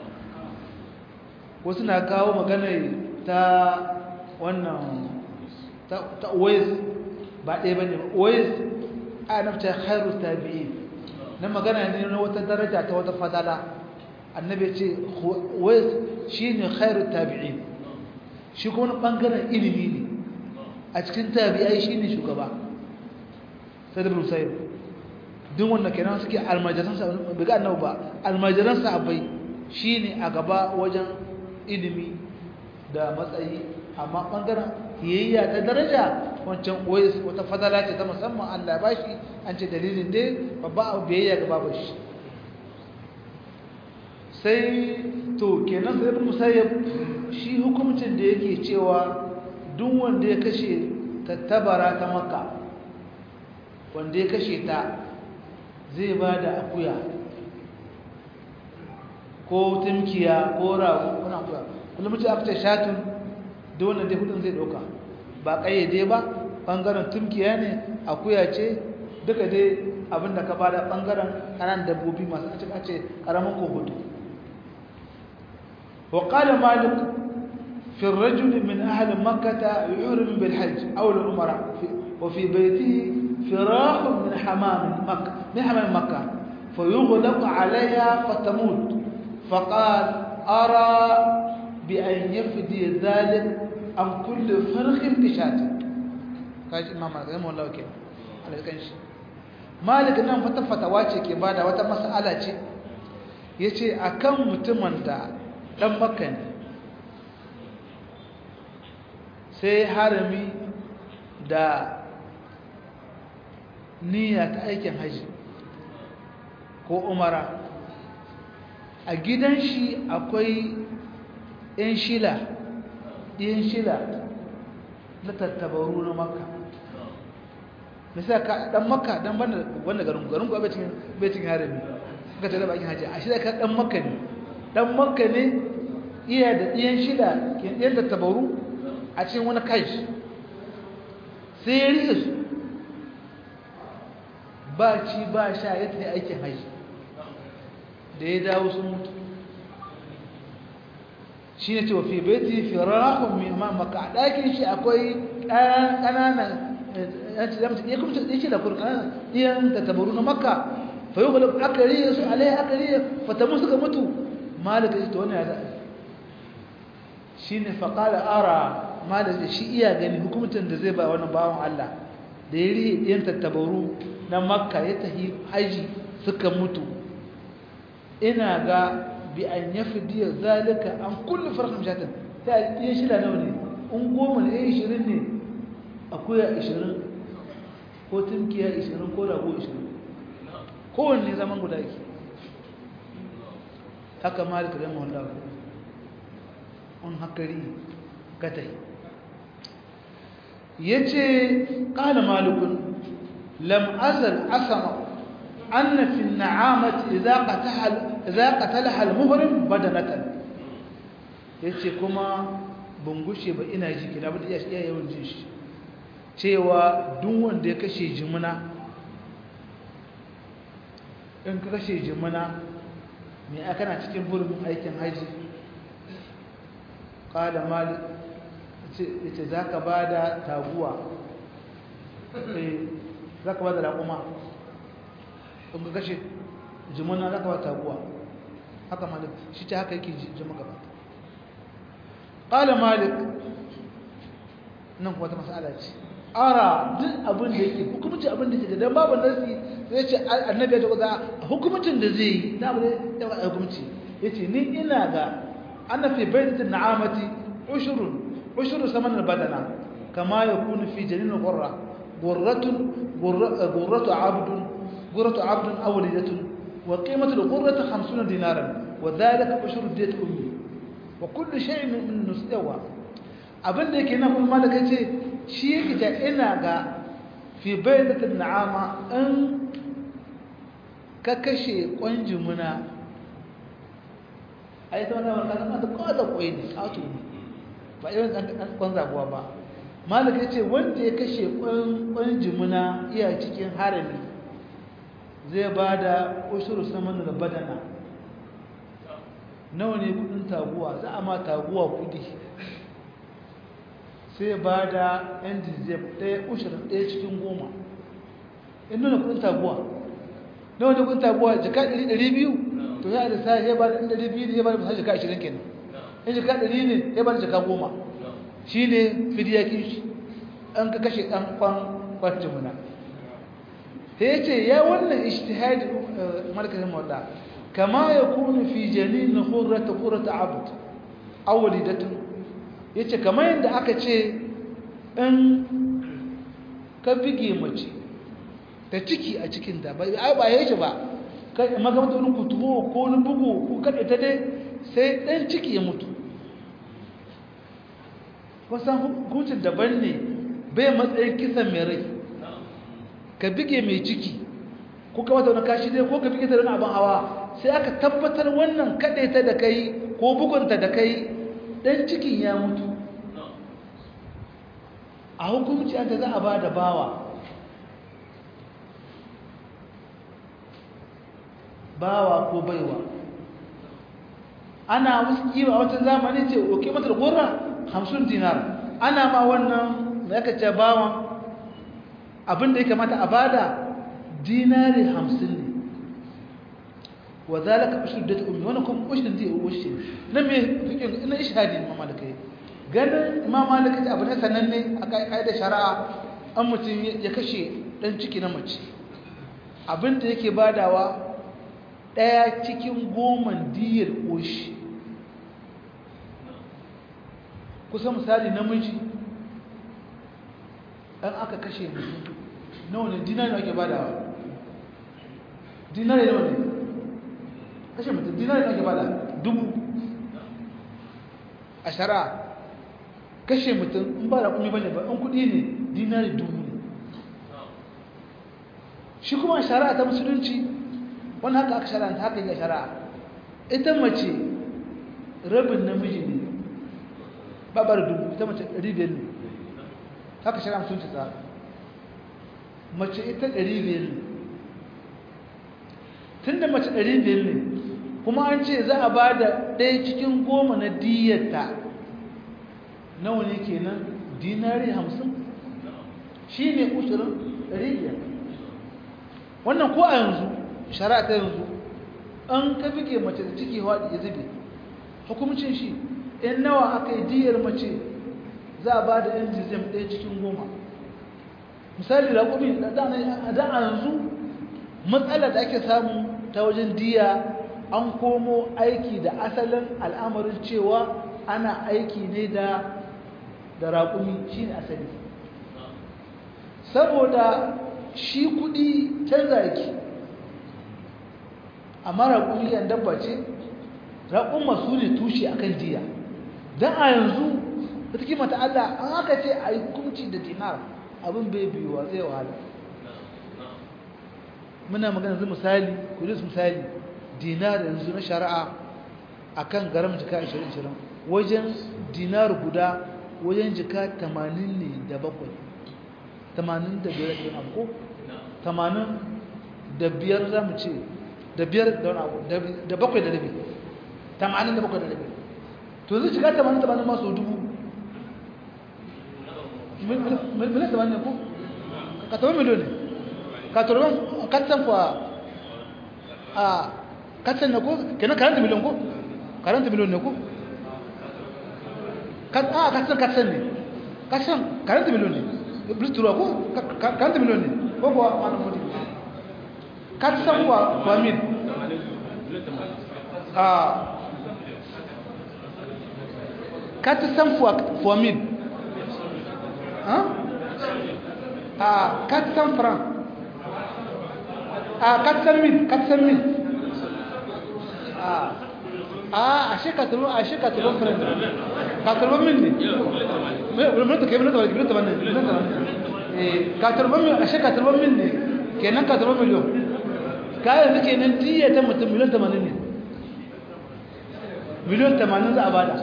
wasu na kawo magana ta wannan ta ta Uwais ba ɗaya bane Uwais a nafta khairu tabi'in na magana ne na wata daraja ta wata fadala annabi ce Uwais shine khairu tabi'in shi kuma wani ɓangaren ilimi ne a cikin tabi'ai shi ne shugaba sai da bin duk wanda kenan suke almajiransa bai ga annabu ba almajiransa abai shi ne a gaba wajen ilimi da matsayi amma ɓangaren hiyayya ta daraja wancan ois wata fadala ce ta musamman allah ba shi an ce dalilin dai babba abu biyayya ga babu shi sai to kenan sai ibn musayyib shi hukuncin da yake cewa duk wanda ya kashe tattabara ta makka wanda ya kashe ta zai ba da akuya ko tumkiya ko rago kuna akuya kullum mutum aka ce shatun duk wannan dai hudun zai dauka ba kayyade ba bangaren tumkiya ne akuya ce duka dai abinda ka bada bangaren kanan dabbobi masu a ce karamin ko hudu وقال مالك في الرجل من أهل مكة يحرم بالحج أو العمرة وفي بيته فراخ من حمام مكة من حمام مكة فيغلق عليها فتموت فقال أرى بأن يفدي ذلك عن كل فرخ بشاة قال إمام مالك رحمه الله كيف على الكنش مالك نعم فتفتواتي كبادة وتمسألة yace akan mutumin da ɗan makka ne sai harami da niyya ta aikin haji ko umara a gidan shi akwai 'yan shila ɗiyan shila na tattabaru na makka misali ka ɗan makka ɗan banda garin garin kuwa bai cikin harami ka tare bakin haji a shida ka ɗan makka ne dan makka ne iya da ɗiyan shida ke ɗiyan da tabaru a cikin wani kai sai ya rike su ba ci ba sha ya tafi aikin haji da ya dawo sun mutu shi ne cewa fi baiti firahun mai maka a ɗakin shi akwai ƙananan ya kuma ya ce da kurkan iyan da tabaru na makka fa yi kula aka riye su alai aka riye fatamu suka mutu malaka shi ta wani ya za'a shi ne faƙala ara malaka shi iya gani hukumtar da zai ba wani bawan allah da ya riye iyan tattabaru na makka ya tafi haji suka mutu ina ga bi an yafi diya zalika an kulli farkon shatin ta yi shida nawa ne in goma ne ya ishirin ne akuya ishirin ko tunkiya ishirin ko rago ishirin kowanne zaman guda yake haka malika zama wallahu un hakari gatai ya ce ƙala malikun lam azal asama أن في النعامة إذا قتلها إذا قتلها المهرم بدنة yace kuma ban gushe ba ina ji kina ba iya iya yawan jin shi cewa duk wanda ya kashe jimuna in ka kashe jimuna me aka na cikin burin aikin haji qala malik yace zaka bada taguwa eh zaka bada raƙuma in ga kashe jimuna za ka ba taguwa haka malik shi ta haka yake jima gaba ƙala malik nan kuwa ta masala ce ara duk abin da yake hukumci abin da yake don babu nasi zai ce annabi ya ce kuza hukumcin da zai yi na abu da ya hukumci ya ce ni ina ga ana fi bayyanatin na'amati ushurun ushurun saman badana kama ya kunu fi janin gurra gurratun gurratu abdun غرة عبد أو وليدة وقيمة الغرة خمسون دينارا وذلك أشهر دية أمي وكل شيء من نسيوا abin da yake na kuma malaka ce shi yake ta ina ga fi bayyanatin na'ama in ka kashe kwanjin muna a yi ta wani wani kasar da kawata kwai ne kato ne ba irin ɗan kwan zaguwa ba malaka ce wanda ya kashe kwanjin muna iya cikin harami zai ba da ushuru saman da badana nawa ne kudin taguwa za a ma taguwa kudi sai ba da yan dizep ɗaya ushirin ɗaya cikin goma in nuna kudin taguwa nawa ne kudin taguwa jika ɗari ɗari biyu to ya da sai ya ba da ɗari biyu ne ya ba da fasar jika ashirin kenan in jika ɗari ne ya ba da jika goma shi ne fidiyakin shi an ka kashe ɗan kwan kwan jimuna sai ya ce ya wannan ishtihadi markazin mawada kama ya kunu fi janin hurrata hurrata abd awlidatun yace kama yadda aka ce in ka bige mace ta ciki a cikin ta ba ba yake ba kai magamata wani kutubo ko wani bugu ko kada ta dai sai dan ciki ya mutu wasan hukuncin daban ne bai matsayin kisan mai rai ka bige mai ciki ko ka mata wani kashi dai ko ka bige ta wani abin hawa sai aka tabbatar wannan kaɗe ta da kai ko bugunta da kai ɗan cikin ya mutu a hukumci an ta za a ba da bawa bawa ko baiwa ana wasu kiwa a wata zamani ce oke mata da gora hamsin dinar ana ma wannan da aka ce bawan abin da ya kamata a bada dinari hamsin ne wa zalika ushur da ummi wannan kuma ushur da ya ushe na me fikin ina ishadi imam malikai ganin imam malikai abu ne sananne a kai da shari'a an mutum ya kashe dan ciki na mace abin da yake badawa daya cikin goman diyar ushi kusa misali namiji dan aka kashe mutum nawa ne dinari ake badawa dinari nawa ne kashe mutum dinari ake bada dubu a shara kashe mutum in ba da kumi bane ba in kudi ne dinari dubu ne shi kuma shara ta musulunci wani haka aka shara ta haka yi shara ita mace rabin namiji ne babar dubu ita mace ɗari biyar ne haka shara musulunci tsara mace ita ɗari biyar ne tun da mace ɗari biyar ne kuma an ce za a ba da ɗaya cikin goma na diyarta nawa ne kenan dinari hamsin shi ne ushirin ɗari biyar wannan ko a yanzu shari'a ta yanzu an ka fike mace da ciki haɗi ya zube hukumcin shi in nawa aka yi diyar mace za a ba da yan jizim ɗaya cikin goma misali raƙumi da a yanzu matsala da ake samu ta wajen diya an komo aiki da asalin al'amarin cewa ana aiki ne da da raƙumi shi ne asali saboda shi kuɗi canza yake amma raƙumi yan dabba ce raƙun masu ne tushe akan diya don a yanzu da take mata Allah an aka ce a yi hukunci da dinar abin bai biyuwa zai wahala muna magana zai misali kudus misali dinar yanzu na shari'a a kan garam jika 20-20 wajen dinar guda wajen jika 80 ne da bakwai 80 da biyar da abu ko 80 da biyar za mu ce da biyar da wani abu da bakwai da rabi 80 da bakwai da rabi to zai shiga 80 80 masu dubu miliyan 80 ne ko? ka taɓa miliyon ne ka turban katsan kwa a katsan ne ko kenan karanta miliyon ko karanta miliyon ne ko a katsan katsan ne katsan karanta miliyon ne blitura ko karanta miliyon ne ko kuwa wani mudi katsan kwa kwa mil a katsan kwa mil a katsan franc a katsan mil katsan mil a ashe katulun ashe katulun friend katulun mil ne minata ke minata minata minata minata eh katulun mil ashe katulun mil ne kenan katulun miliyon kayan suke nan diya ta mutum miliyon 80 ne miliyon 80 za a bada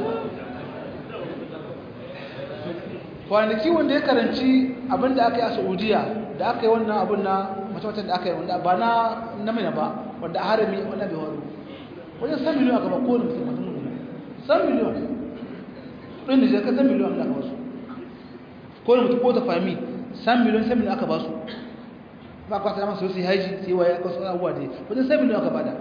kwanaki wanda ya karanci abinda aka yi a saudiya da aka yi wannan abin na mace da aka yi wanda ba na namina ba wanda a harami wanda bai waro wajen san miliyon aka ba kowane mutum mutum mutum san miliyon ɗin da jirka san miliyon da aka basu kowane mutum ko ta fami san miliyon san miliyon aka basu ba kwa ta masu sai haji sai waye aka wasu abubuwa dai wajen san miliyon aka bada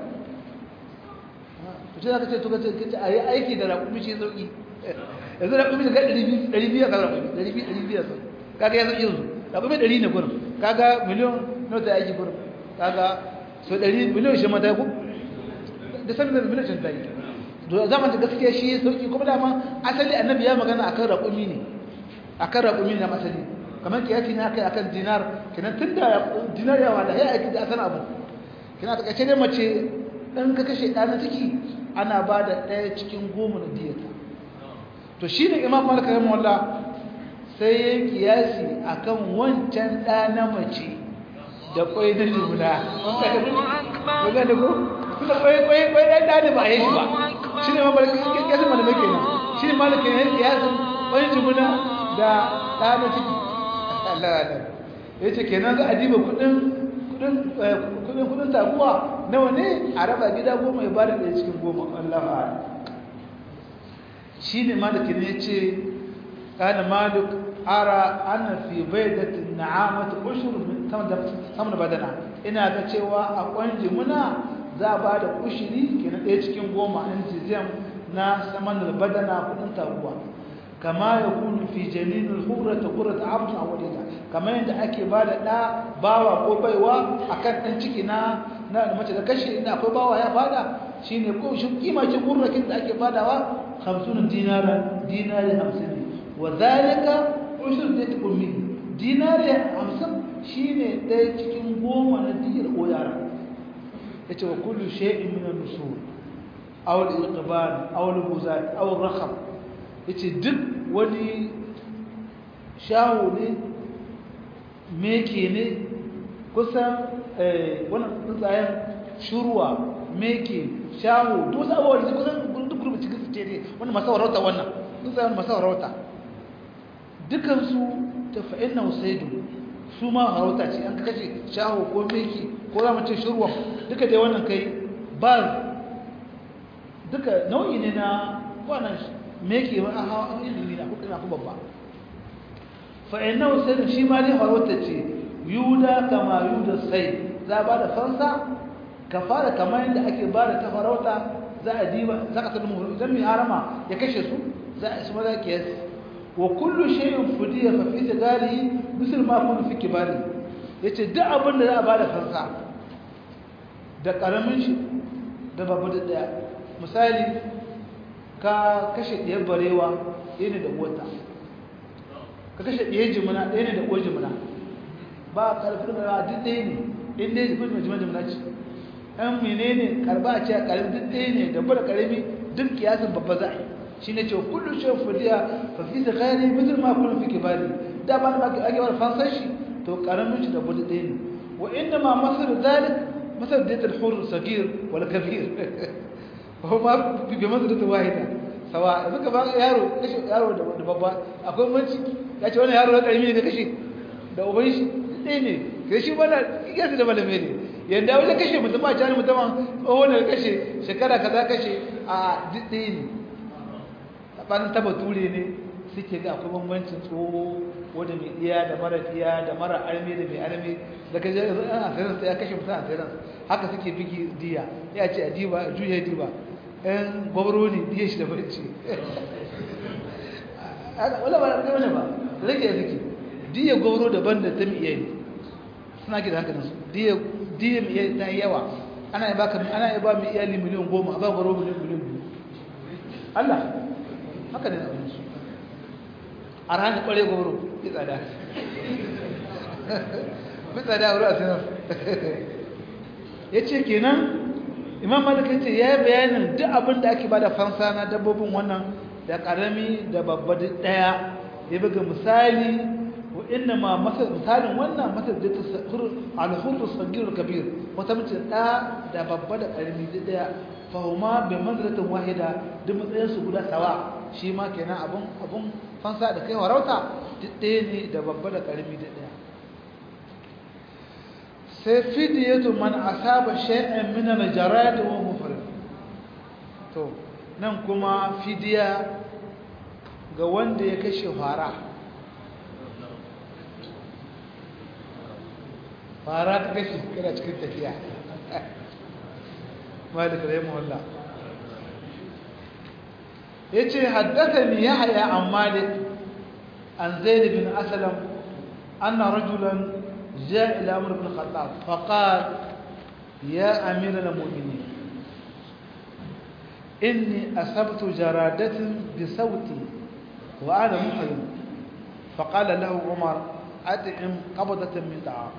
to ce za ka ce to ka ce a yi aiki da raƙumi ce sauƙi yanzu raƙumi da ga ɗari biyu a kan raƙumi ɗari biyu ɗari biyu a sauƙi kaga ya sauƙi yanzu raƙumi ɗari ne gurin kaga miliyon nawa ta aiki gurin kaga so ɗari miliyon shi mata ku da sami da miliyon shi ta yi to zaman da gaskiya shi sauki kuma dama asali annabi ya magana akan raƙumi ne akan raƙumi ne na asali kamar kiyasi ne akai akan dinar kenan tun da dinar ya wada ya aiki da asan abu kina ta kace ne mace in ka kashe ɗa na ciki ana ba da ɗaya cikin goma na diyata to shi ne imam malik rahimahullah sai ya kiyasi akan wancan ɗa na mace da kwai na juna wanda da ko kuma kwai kwai kwai ɗan ɗa ne ba a yi shi ba shi ne mamar kiyasin malamai kenan shi ne malik ne kiyasin kwai juna da ɗa na ciki Allah Allah ya ce kenan za a diba kuɗin kudin kudin taguwa nawa ne a raba gida goma ya bada ɗaya cikin goma Allah ma'ala shi ne malikin ya ce ƙana malik ara ana fi bai da na'amata ushur sama da badana ina ga cewa a kwanji muna za a ba da ushiri ke na ɗaya cikin goma in jizem na saman da badana kudin taguwa kama ya kunu fi janinin hurata hurata abdun a wadita kamar yadda ake ba da ɗa bawa ko baiwa a kan ɗan ciki na na mace da kashe inda akwai bawa ya bada shi ne ko shi kimakin hurrakin da ake badawa hamsin dinara dinari hamsin ne wa zalika ushur da tukun min dinari hamsin shi ne ɗaya cikin goma na diyar ko yara ya ce wa kullu shay'in min an-nusur aw al-iqbal aw al-buzat aw al-rakhab yace duk wani shawo ne meke ne kusan wannan tsuntsayen shurwa meke shawo duk wasu abubuwa da kusan duk gurbi cikin su ce ne wani masu warauta wannan tsuntsayen masu warauta dukansu ta fa'in na usaidu su ma warauta ce an kashe shawo ko meke ko za mu ce shurwa duka dai wannan kai ba duka nau'i ne na wannan meke wa hawa ilimi na hudu na kuma babba fa innahu sai shi ma dai farauta ce yuda kama yuda sai za ba da fansa ka fara kamar yadda ake ba da ta farauta za a diba za ka tsalmu idan mai harama ya kashe su za a shi maza ke yasi wa kullu shay'in fudiya fa fi tigari misal ma kullu fi kibari yace duk abin da za a ba da fansa da karamin shi da babu da daya misali ka kashe ɗiyar barewa ɗaya ne da wata ka kashe ɗiyar jimina ɗaya ne da ƙwai jimina ba a ƙarfin da duk ɗaya ne in dai jifin mai jimina ce ɗan mene ne karba a ce a ƙarfi duk ɗaya ne da bada ƙarfi duk kiyasin babba za a yi shi ne ce kullum shi fudiya fa fi da kayari mutum ma kullum fi kibari da ba da ake wani fansar shi to ƙaramin shi da bada ɗaya ne wa inda ma masar zalik masar da ya hur sagir wal kabir kuma bi manzilata wahida sawa duka ba yaro kashe yaro da babba akwai manci ya ce wannan yaro na karimi ne kashe da uban shi dai ne kai shi bana kiyasi da malame ne yanda wani kashe mutum a jani mutum tsohon da kashe shekara kaza kashe a dai ne tsabanin taba ture ne suke ga akwai bambancin tsoho wanda mai iya da mara iya da mara arme da mai arme da kaje yanzu an asirin sai ya kashe mutum asirin haka suke bigi diya ya ce a diba a juya diba ɗan gwabro ne diya shi da barci wala ba da wani ba rage ya suke diya gwabro daban da ta miye ne suna ke da haka nasu diya miye ta yawa ana yi baka ana yi ba mai iyali miliyan goma ba gwabro miliyan miliyan biyu Allah haka ne abin su a ranar kware gwabro fi tsada fi tsada a wuri a sinar ya ce kenan imam malik ya ce ya yi bayanin duk abin da ake bada fansa na dabbobin wannan da karami da babba duk daya ya buga misali wa inna ma misalin wannan masal da ta alhurru sagir kabir wata mace da da babba da karami duk daya fahuma bi manzilatin wahida duk matsayin su guda sawa shi ma kenan abun abun fansa da kai warauta duk daya ne da babba da karami duk daya sai fidiyatu man asaba shay'an min al-jarad wa mufrid to nan kuma fidiya ga wanda ya kashe fara fara ta kashe kana cikin tafiya malik rahimahullah yace haddathani yahya an malik an zaid bin aslam anna rajulan جاء إلى عمر بن الخطاب فقال يا أمير المؤمنين إني أصبت جرادة بصوتي وأنا محرم فقال له عمر أدعم قبضة من طعام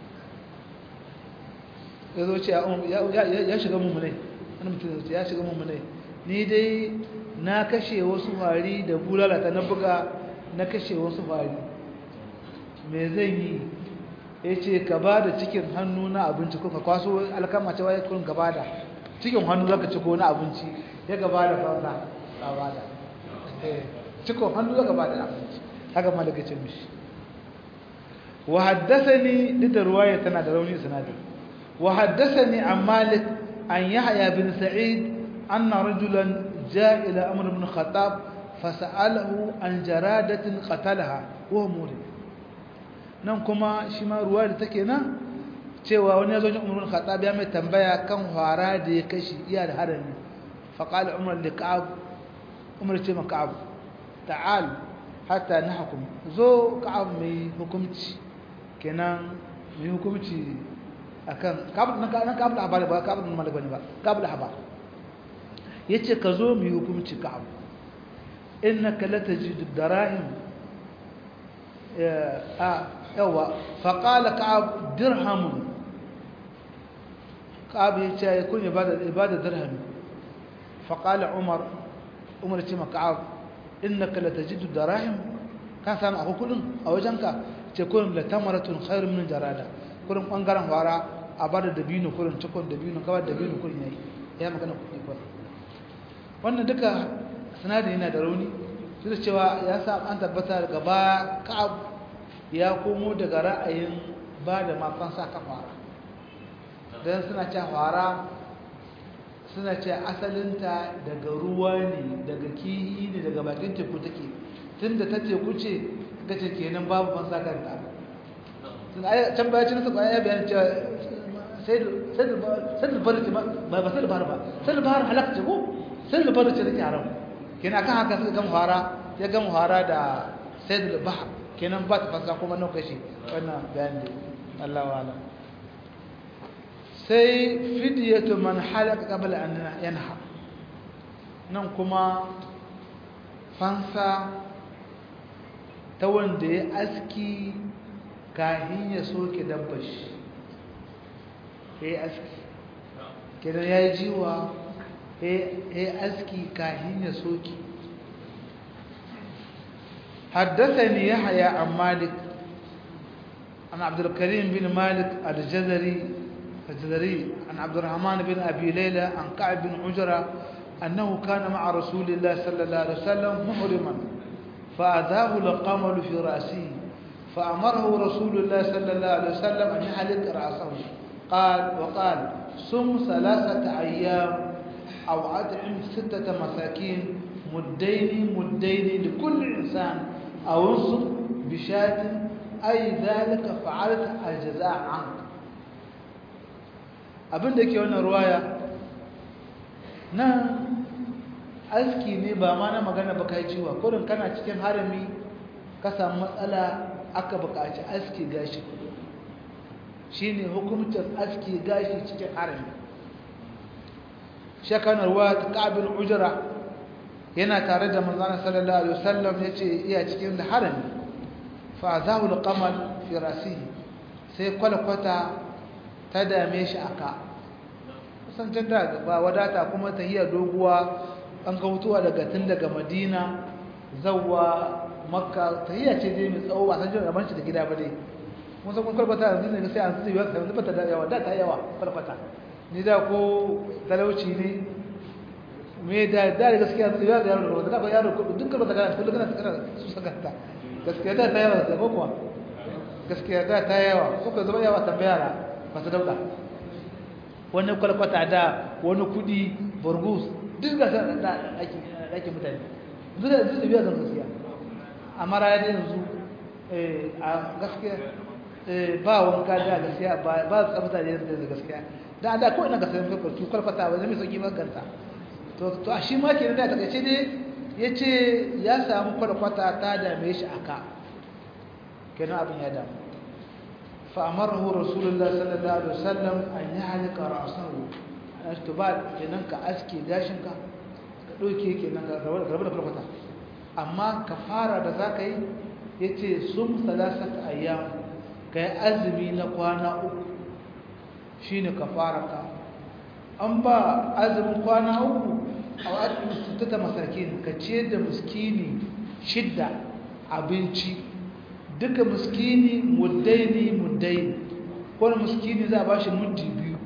yazo ce ya shiga mummunai wani mutum ya shiga mummunai ni dai na kashe wasu fari da bulalata na buga na kashe wasu fari me zan yi ya ce ka ba da cikin hannu na abinci ko ka kwaso alkama cewa ya kun gaba da cikin hannu zaka ci ko na abinci ya gaba da fansa ka ba da cikin hannu zaka ba da abinci haka ma daga ce mishi wa haddathani duk da ruwaya tana da rauni sanadi wa haddathani an malik an yahya bin sa'id anna rajulan jaa ila amr ibn khattab fasa'alahu an jaradatin qatalaha wa murid nan kuma shi ma ruwa da take nan cewa wani ya zo jin umar khattab ya mai tambaya kan hwara da ya kashi iya da harami fa qala umar li ka'ab umar ce ma ka'ab ta'al hatta nahkum zo ka'ab mai hukunci kenan mai hukunci akan ka'ab nan nan ka'ab da habari ba ka'ab nan malik bane ba ka'ab da habar yace ka zo mai hukunci ka'ab innaka latajidu darahim a yawa faƙala ka'ab dirhamun ka'ab ya ce kun ibada dirhami faƙala umar umar ce ma ka'ab innaka latajidu darahim kan samu akwai kudin a wajenka ce kun latamaratun khairun min jarada kurin bangaren fara a bada dabino kurin cikon dabino kawai dabino kurin yayi ya magana kudi kurin wannan duka sinadari yana da rauni duk da cewa ya sa an tabbata gaba ka'ab ya komo daga ra'ayin ba da mafansa ka fara don suna ce fara suna ce asalinta daga ruwa ne daga kihi ne daga bakin teku take tunda ta teku ce ga ce kenan babu fansa kanta can baya cin su ya bayan cewa sai da bar ce ba ba sai da bar ba sai da bar halakta ko sai da bar ce take haram kenan akan haka suka gama fara ya gama fara da sai da bahar kenan ba ta fansa kuma nan kashi wannan bayan da Allah wa'ala sai fidiyatu man halaka qabla an yanha nan kuma fansa ta wanda ya aski kahin ya soke dabbashi ya yi aski kenan ya yi jiwa ya yi aski kahin ya soke حدثني يحيى عن مالك عن عبد الكريم بن مالك الجزري الجزري عن عبد الرحمن بن أبي ليلى عن كعب بن عجرة أنه كان مع رسول الله صلى الله عليه وسلم محرما فأذاه القمل في رأسه فأمره رسول الله صلى الله عليه وسلم أن يحلق رأسه قال وقال صم ثلاثة أيام أو أطعم ستة مساكين مدين مدين لكل إنسان أو انصب بشاة أي ذلك فعلت الجزاء عنك abin da ke wannan ruwaya nan aski ne ba ma na magana ba kai ciwa kodin kana cikin harami ka samu matsala aka buƙaci aski gashi shine hukumtar aski gashi cikin harami shakanar ruwa ta ƙabin ujira yana tare da manzana sallallahu alaihi wasallam ya ce iya cikin da harami fa zahu alqamal fi rasihi sai kwalkwata ta dame shi aka kusancin da ba wadata kuma tahiya doguwa an ga mutuwa daga tun daga madina zawwa makka tahiya ce dai mai tsawo ba san jin rabon shi da gida ba dai mun san kun kwalkwata yanzu ne sai an tsaye yawa sai bata da yawa da ta yawa kwalkwata ni da ko talauci ne me da da gaskiya tsaye da yaro da ba yaro duk kwalkwata kana kullum kana kana su sakanta gaskiya da ta yawa da ko kuwa gaskiya da ta yawa ko ka zama yawa tambaya ba su dauka wani kwalkwata da wani kudi burgus duk ga da ake mutane duk da duk da biya zan gaskiya amma raya da yanzu a gaskiya ba wanka da gaskiya ba ba tsabta da yanzu da gaskiya da da ko ina ga sanin farko tu kwalkwata ba zai mai sauki maganta to to a shi ma kenan da takaice ne yace ya samu kwalkwata ta dame shi aka kenan abin ya damu فأمره رسول الله صلى الله عليه وسلم أن يحلق رأسه اشتبال كننك أسكي داشنك دوكي كننك ربنا كربتا أما كفارة ذاك يتي صم ثلاثة أيام كي أزمي نقوانا أكو شين كفارك أما أزم قوانا أكو أو أدم ستة مساكين كتشيد مسكيني شدة abinci duka muskini muddaini muddaini kowane muskini za a ba shi muddi biyu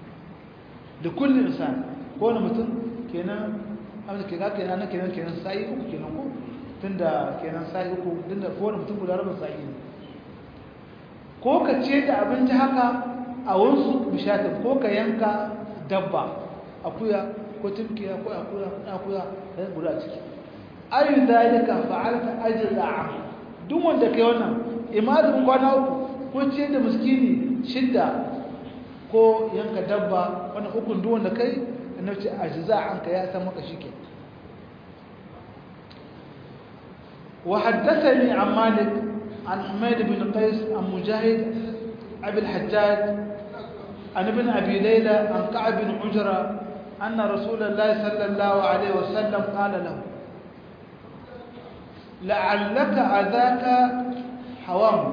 da kullum insan kowane mutum kenan abin da ke ga kenan kenan kenan sa'i uku kenan ko tunda kenan sa'i uku tunda kowane mutum guda rabin sa'i ne ko ka ce da abinci haka a wansu bishatin ko ka yanka dabba akuya ko tumkiya ko akuya akuya da guda ciki ayu zalika fa'alta ajza'a duk wanda kai wannan imanin kwana uku ko ce da miskini shidda ko yanka dabba wannan ukun duk wanda kai annabi ce ajza'a anka ya san maka shike wa haddathani an malik an humayd bin qais an mujahid abi al-hajjaj an ibn abi layla an ka'b bin ujra anna rasulullahi sallallahu alaihi wasallam qala lahu لعلك أذاك حوامك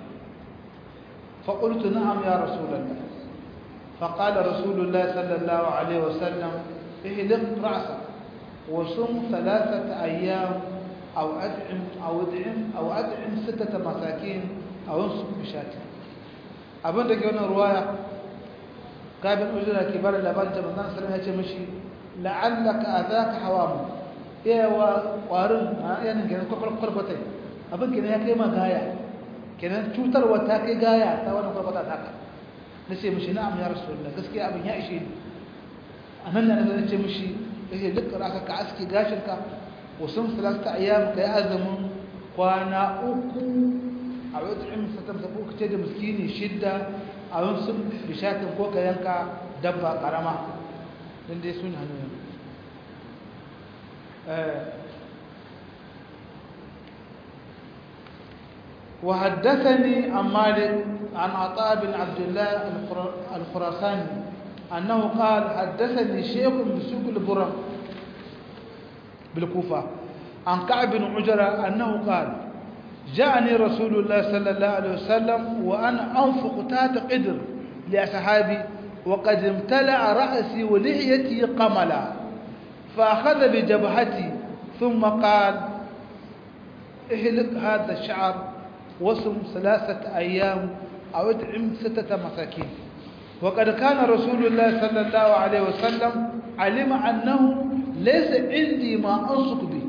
فقلت نعم يا رسول الله فقال رسول الله صلى الله عليه وسلم اهلق رأسك وصم ثلاثة أيام أو أدعم أو أدعم أو أدعم ستة مساكين أو انصب بشاة أبن دقي هنا رواية قابل أجرى كبار الأبان جمعنا سلام يا مشي لعلك أذاك حوامك yawa ƙwarin a yanin kenan kwarkwatai abin kenan ya kai ma gaya kenan cutarwa ta kai gaya ta wani kwarkwata ta ka na ce mashi na'am ya rasu da gaskiya abin ya ishe ni anan da Allah ya ce mishi eh duk raka ka aski gashinka wasun salasta ayyam kai azumin kwana uku a wad'im satam sabu kace da miskini shidda a wasu bishatin ko ka yanka dabba karama dan dai sun hannu وحدثني عن مالك عن عطاء بن عبد الله الخراساني أنه قال حدثني شيخ بسوق البرم بالكوفة عن كعب بن عجرة أنه قال جاءني رسول الله صلى الله عليه وسلم وأنا أنفق تحت قدر لأصحابي وقد امتلأ رأسي ولحيتي قملا فأخذ بجبهتي ثم قال اهلك هذا الشعر وصم ثلاثة أيام أو ادعم ستة مساكين وقد كان رسول الله صلى الله عليه وسلم علم أنه ليس عندي ما أنصك به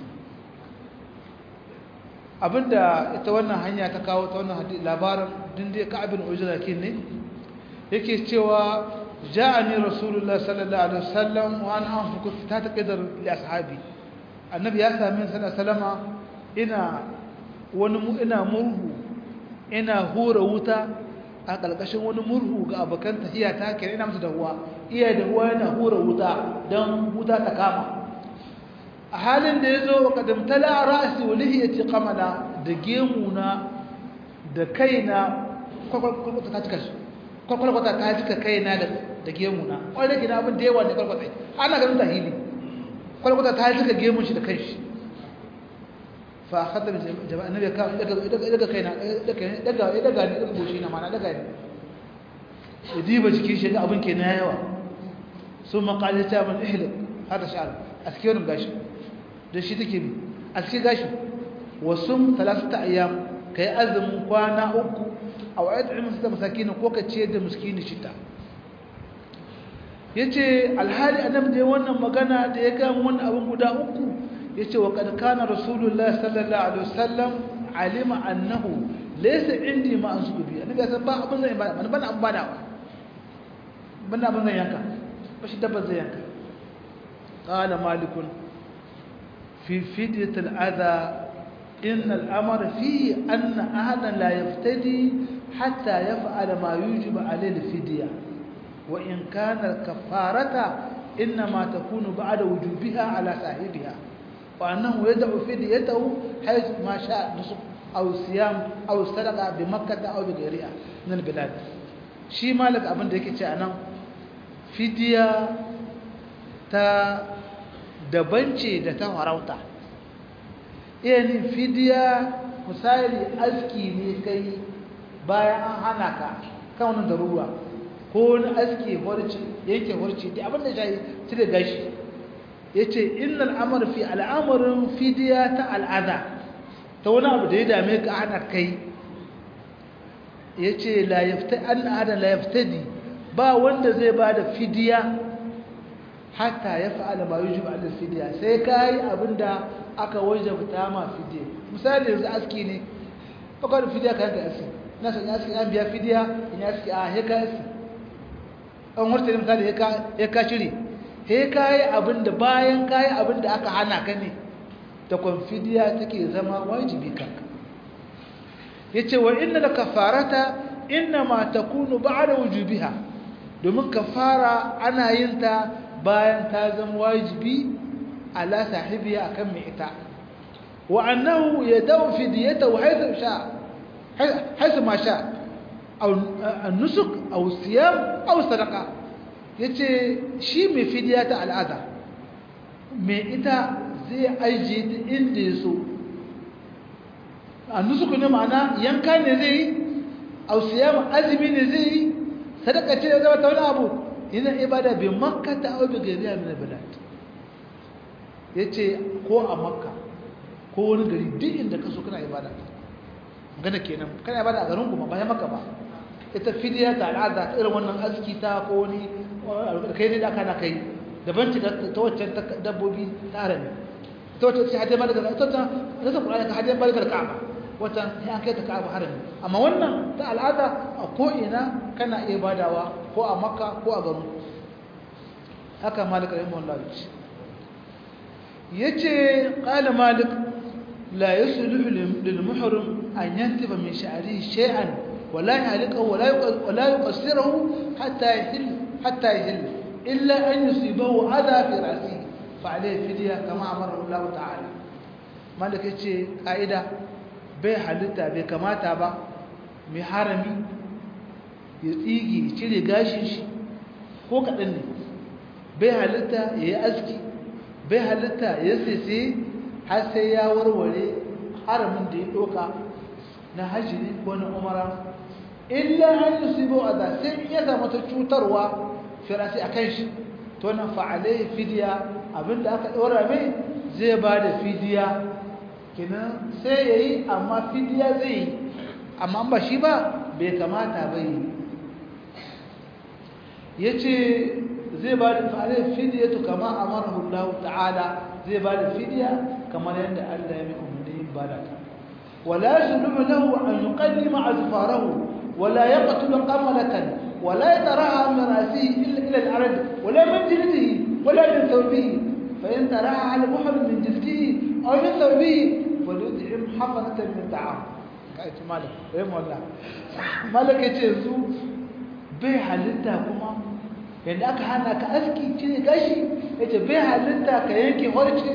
abinda ita wannan hanya ta kawo ta wannan labarin dinde ka'abin ujra ne yake cewa ja'ani rasulullah sallallahu alaihi wasallam wa ana anfuku ta taqdar li ashabi annabi ya sami sallallahu salama ina wani ina murhu ina hura wuta a ƙarƙashin wani murhu ga abokan tafiya ta kira ina musu dahuwa iya dahuwa yana hura wuta don wuta ta kama a halin da ya zo wa ƙadamtala a ra'asi wa lihiyati kamala da gemuna da kaina kwakwalkwata ta cika shi kwakwalkwata ta cika kaina da gemuna wanda gina abin da yawa ne kwakwalkwata ana ganin tahili kwakwalkwata ta cika gemun shi da kai shi fa khatar jama'a annabi ka daga kaina daga daga daga ne daga goshi na mana daga ne diba jikin shi ga abin kenan yawa sun maqali ta man ihlik hada sha'ar askirin gashi da shi take bi aski gashi wasum thalathata ayyam kai azumin kwana uku aw ad'im sita masakin ko ka ce da miskini shita yace alhali annabi da wannan magana da ya ga wannan abin guda uku yace wa kad kana rasulullahi sallallahu alaihi wasallam alima annahu laysa indi ma ansuku bi annabi san ba abin zai bada ban abin bada ban abin zai yanka ba shi dabba zai yanka qala malikun fi fidyat al-adha in al-amr fi anna ahadan la yaftadi hatta yaf'ala ma yujib alayhi al-fidya wa in kana al-kafarata inma takunu ba'da wujubiha ala sahibiha وأنه يدعو فديته حيث ما شاء نصف أو صيام أو صدقة بمكة أو بغيرها من البلاد شي مالك أبن ديك أنا فدية تا dabanci da ta farauta yani fidiya misali aski ne kai bayan an hana ka kan wani daruwa ko wani aski horci yanke horci da abin da shayi cire gashi ya ce innal amur fi al'amurin fidiya ta al'ada ta wani abu da ya dame ka ana kai ya ce an ada layaftadi ba wanda zai ba da fidiya hatta ya fa'ala ma yi juba da fidiya sai ka yi abin da aka wajabta ma fidiya misali yanzu aski ne bakar fidiya ka yanka aski na sanya aski an biya fidiya in aski a heka aski an warta misali ya ka shiri sai kayi abinda bayan kayi abinda aka hana ka ne da konfidiya take zama wajibi kanka yace wa inna la kafarata inna ma takunu ba'da wujubiha domin kafara ana yin ta bayan ta zama wajibi ala sahibiya akan mai ita wa annahu yadau fidiyatahu haythu sha haythu ma sha aw an-nusuk aw siyam aw sadaqa ya ce shi mai fidiya ta al'ada mai ita zai ajiye ta inda ya so a nusuku ne ma'ana yanka ne zai yi ausiyama azumi ne zai yi sadaka ce ya zama ta wani abu yana ibada bai makka ta abu gari a mina bilad ya ce ko a makka ko wani gari duk inda ka so kana ibada gana kenan kana ibada a garin kuma bayan makka ba ita fidiya ta al'ada ta irin wannan aski ta ko wani kai ne da aka na kai daban ce ta waccan dabbobi ta harami ta wacce ce hadiyar malaka ta ta ta ta kurani ka hadiyar malaka da ka'aba waccan ya kai ta ka'aba harami amma wannan ta al'ada a ko ina kana iya badawa ko a makka ko a garin haka malik rahimahullah yace qala malik la yasluhu lil muhrim an yantiba min sha'rihi shay'an ولا يعلقه ولا ولا يقصره حتى يحل حتى يحل إلا أن يصيبه أذى في رأسه فعليه فدية كما أمره الله تعالى مالك يتشي قائدة bai halitta bai kamata ba mai harami ya tsigi ya cire gashin shi ko kaɗan ne bai halitta ya yi aski bai halitta ya sese har sai ya warware haramin da ya ɗoka na hajjiri ko na umara illa an yi su a da sai ya zama ta cutarwa firasi a kan shi to na fa'alai fidiya abinda aka ɗora mai zai ba da fidiya kinan sai ya yi amma fidiya zai yi amma ba shi ba bai kamata ba yi ya ce zai ba da fa'alai fidiya to kama a marahullahu ta'ala zai ba da fidiya kamar yadda allah ya mai umarni ba da ta ولا يسلم له أن يقدم أظفاره ولا يقتل قملة ولا يترعى من رأسه إلا إلى الأرض ولا من جلده ولا من ثوبه فإن ترعى على محرم من جلده أو من ثوبه فليطعم حفنة من طعام كأيت مالك رحمه الله مالك يتيزو bai halitta kuma yadda aka hana ka aski cire gashi yace bai halitta ka yanke horci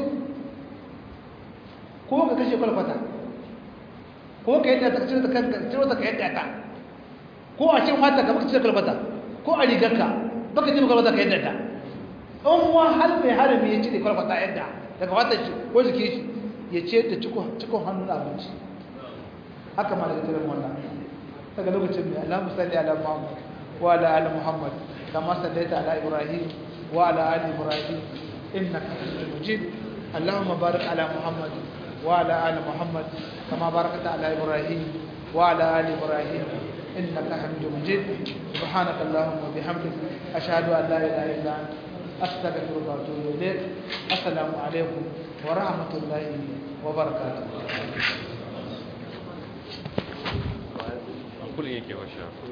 ko ka kashe kwalfata ko ka yadda ta cire ta kanka cire ta ka yadda ta ko a cin mata ka baka cire kalbata ko a rigarka baka cire kalbata ka yadda ta in wa hal mai harami ya cire kalbata yadda daga wata shi ko jike shi ya ce da cikon hannun abinci haka ma daga cire wannan daga lokacin mai alamu salli ala muhammad wa ala ali muhammad kama sallaita ala ibrahim wa ala ali ibrahim innaka hamidum majid اللهم بارك على محمد وعلى آل محمد كما باركت على إبراهيم وعلى آل إبراهيم إنك حميد مجيد سبحانك اللهم وبحمدك أشهد أن لا إله إلا أنت أستغفرك وأتوب إليك السلام عليكم ورحمة الله وبركاته كل يجي وشاف